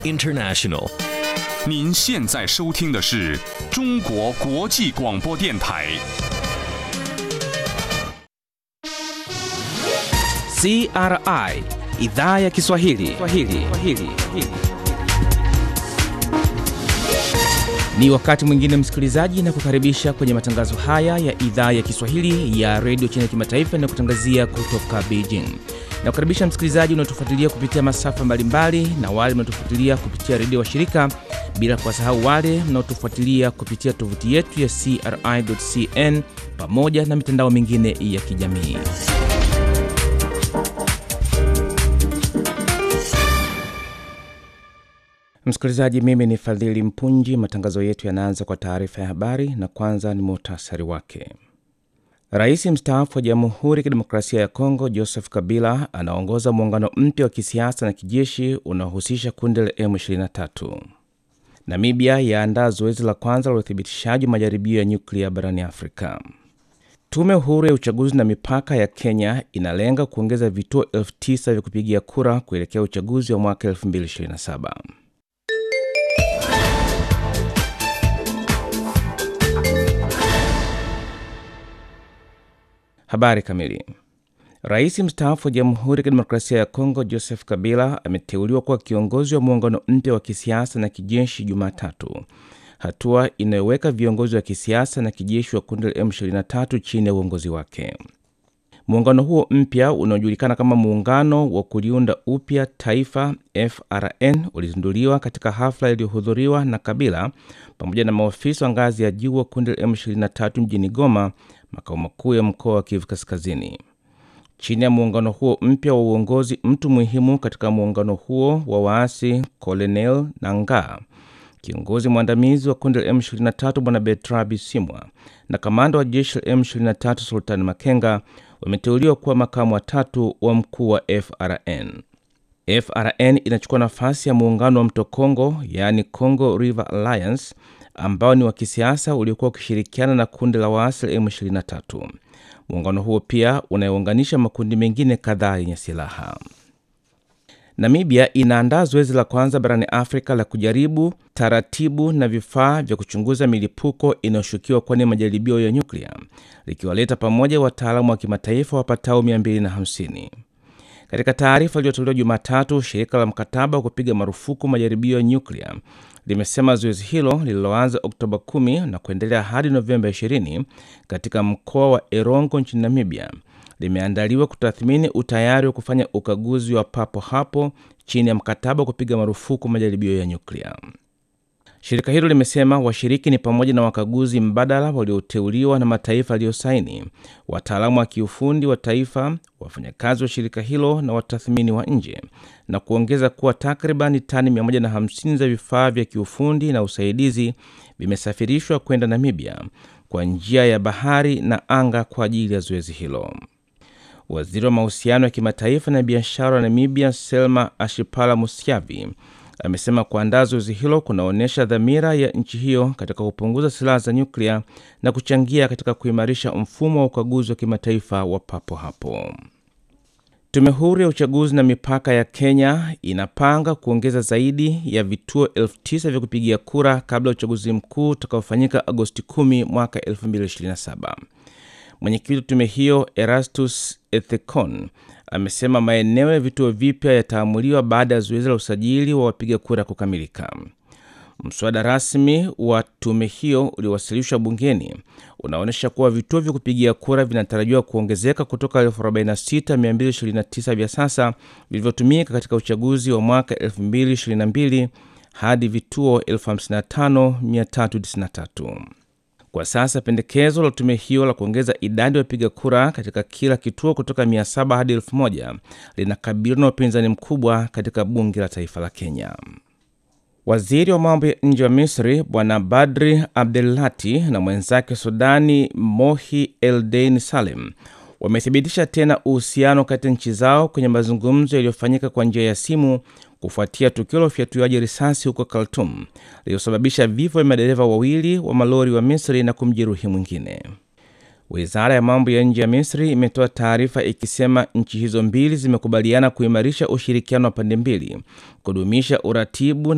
International. 您现在收听的是中国国际广播电台。 CRI idhaa ya Kiswahili. Kiswahili. Kiswahili. Ni wakati mwingine msikilizaji, na kukaribisha kwenye matangazo haya ya idhaa ya Kiswahili ya redio China Kimataifa na kutangazia kutoka Beijing. Na kukaribisha msikilizaji unaotufuatilia kupitia masafa mbalimbali na wale mnaotufuatilia kupitia redio wa shirika, bila kuwasahau wale mnaotufuatilia kupitia tovuti yetu ya CRI.cn pamoja na mitandao mingine ya kijamii. Msikilizaji, mimi ni Fadhili Mpunji. Matangazo yetu yanaanza kwa taarifa ya habari, na kwanza ni muhtasari wake. Rais mstaafu wa Jamhuri ya Kidemokrasia ya Kongo Joseph Kabila anaongoza muungano mpya wa kisiasa na kijeshi unaohusisha kundi la M23. Namibia yaandaa zoezi la kwanza la uthibitishaji wa majaribio ya nyuklia barani Afrika. Tume huru ya uchaguzi na mipaka ya Kenya inalenga kuongeza vituo elfu tisa vya kupigia kura kuelekea uchaguzi wa mwaka 2027. Habari kamili. Rais mstaafu wa Jamhuri ya Kidemokrasia ya Kongo Joseph Kabila ameteuliwa kuwa kiongozi wa muungano mpya wa kisiasa na kijeshi Jumatatu, hatua inayoweka viongozi wa kisiasa na kijeshi wa kundi la M23 chini ya uongozi wake. Muungano huo mpya unaojulikana kama Muungano wa Kuliunda Upya Taifa FRN ulizinduliwa katika hafla iliyohudhuriwa na Kabila pamoja na maofisa wa ngazi ya juu wa kundi la M23 mjini Goma, makao makuu ya mkoa wa Kivu Kaskazini. Chini ya muungano huo mpya wa uongozi, mtu muhimu katika muungano huo wa waasi Colonel Nangaa, kiongozi mwandamizi wa kundi la M23 Bwana Bertrand Bisimwa na kamanda wa jeshi la M23 Sultan Makenga wameteuliwa kuwa makamu watatu wa mkuu wa FRN. FRN inachukua nafasi ya muungano wa mto Congo, yaani Congo River Alliance, ambao ni wa kisiasa uliokuwa ukishirikiana na kundi la waasi la M23. Muungano huo pia unayounganisha makundi mengine kadhaa yenye silaha. Namibia inaandaa zoezi la kwanza barani Afrika la kujaribu taratibu na vifaa vya kuchunguza milipuko inayoshukiwa kuwa ni majaribio ya nyuklia, likiwaleta pamoja wataalamu wa kimataifa wapatao 250. Katika taarifa iliyotolewa Jumatatu, shirika la mkataba wa kupiga marufuku majaribio ya nyuklia limesema zoezi hilo lililoanza Oktoba 10 na kuendelea hadi Novemba 20 katika mkoa wa Erongo nchini Namibia limeandaliwa kutathmini utayari wa kufanya ukaguzi wa papo hapo chini ya mkataba wa kupiga marufuku majaribio ya nyuklia. Shirika hilo limesema washiriki ni pamoja na wakaguzi mbadala walioteuliwa na mataifa yaliyosaini, wataalamu wa kiufundi wa taifa, wafanyakazi wa shirika hilo na watathmini wa nje, na kuongeza kuwa takriban tani 150 za vifaa vya kiufundi na usaidizi vimesafirishwa kwenda Namibia kwa njia ya bahari na anga kwa ajili ya zoezi hilo. Waziri wa mahusiano ya kimataifa na biashara wa Namibia, Selma Ashipala Musyavi, amesema kuandaa zoezi hilo kunaonyesha dhamira ya nchi hiyo katika kupunguza silaha za nyuklia na kuchangia katika kuimarisha mfumo wa ukaguzi wa kimataifa wa papo hapo. Tume huru ya uchaguzi na mipaka ya Kenya inapanga kuongeza zaidi ya vituo elfu tisa vya kupigia kura kabla ya uchaguzi mkuu utakaofanyika Agosti 10 mwaka 2027. Mwenyekiti wa tume hiyo Erastus Ethekon amesema maeneo ya vituo vipya yataamuliwa baada ya zoezi la usajili wa wapiga kura kukamilika. Mswada rasmi wa tume hiyo uliowasilishwa bungeni unaonyesha kuwa vituo vya kupigia kura vinatarajiwa kuongezeka kutoka 46229 vya sasa vilivyotumika katika uchaguzi wa mwaka 2022 hadi vituo 55393. Kwa sasa pendekezo la tume hiyo la kuongeza idadi ya wapiga kura katika kila kituo kutoka 700 hadi 1000 linakabiliwa na upinzani mkubwa katika bunge la taifa la Kenya. Waziri wa mambo ya nje wa Misri Bwana Badri Abdelati na mwenzake Sudani Mohi Eldein Salem wamethibitisha tena uhusiano kati ya nchi zao kwenye mazungumzo yaliyofanyika kwa njia ya simu kufuatia tukio la ufyatuaji risasi huko Khartoum lililosababisha vifo vya madereva wawili wa malori wa Misri na kumjeruhi mwingine. Wizara ya mambo ya nje ya Misri imetoa taarifa ikisema nchi hizo mbili zimekubaliana kuimarisha ushirikiano wa pande mbili, kudumisha uratibu